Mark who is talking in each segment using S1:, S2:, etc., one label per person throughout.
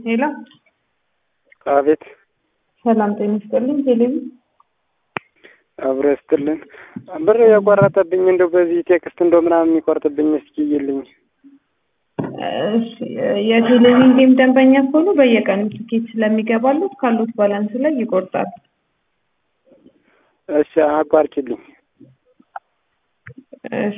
S1: ሄሎ
S2: አቤት
S1: ሰላም ጤና ይስጥልኝ። ቴሌቪ
S2: አብሮ ይስጥልን። ብር የቆረጠብኝ እንደው በዚህ ቴክስት እንደው ምናምን የሚቆርጥብኝ እስኪ ይልኝ።
S1: እሺ፣ የቴሌቪዥን ጌም ደንበኛ ከሆኑ በየቀኑ ትኬት ስለሚገባሉት ካሉት ባላንስ ላይ ይቆርጣል።
S2: እሺ አቋርጭልኝ።
S1: እሺ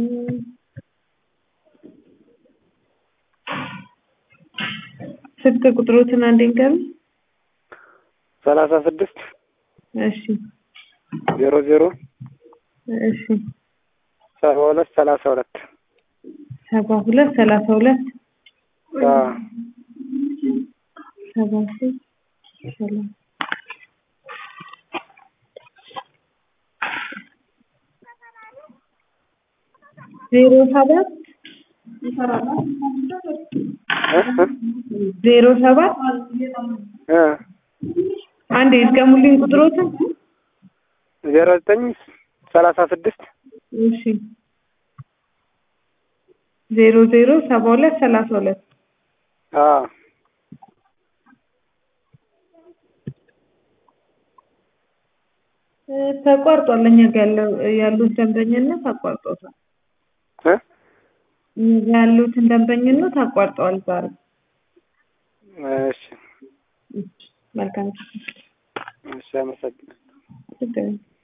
S1: ስልክ ቁጥሮትን አንዴ ንገሩኝ።
S2: ሰላሳ ስድስት
S1: እሺ
S2: ዜሮ ዜሮ
S1: እሺ
S2: ሰባ ሁለት ሰላሳ ሁለት
S1: ሰባ ሁለት ሰላሳ ሁለት
S2: አዎ
S1: ሰባ ሶስት ሰላሳ ዜሮ ሰባት ዜሮ ሰባት
S2: እ
S1: አንዴ ይድገሙልኝ ቁጥሮትን።
S2: ዜሮ ዘጠኝ ሰላሳ ስድስት
S1: እሺ ዜሮ ዜሮ ሰባ ሁለት ሰላሳ ሁለት
S2: አዎ
S1: እ ተቋርጧል። እኛ ጋ ያለው ያሉት ደንበኝነት አቋርጦታል።
S2: እ
S1: እኛ ጋ ያሉትን ደንበኝነት አቋርጠዋል ዛሬ።
S2: እሺ
S1: መልካም
S2: እሺ አመሰግናለሁ።
S1: ችግር የለም።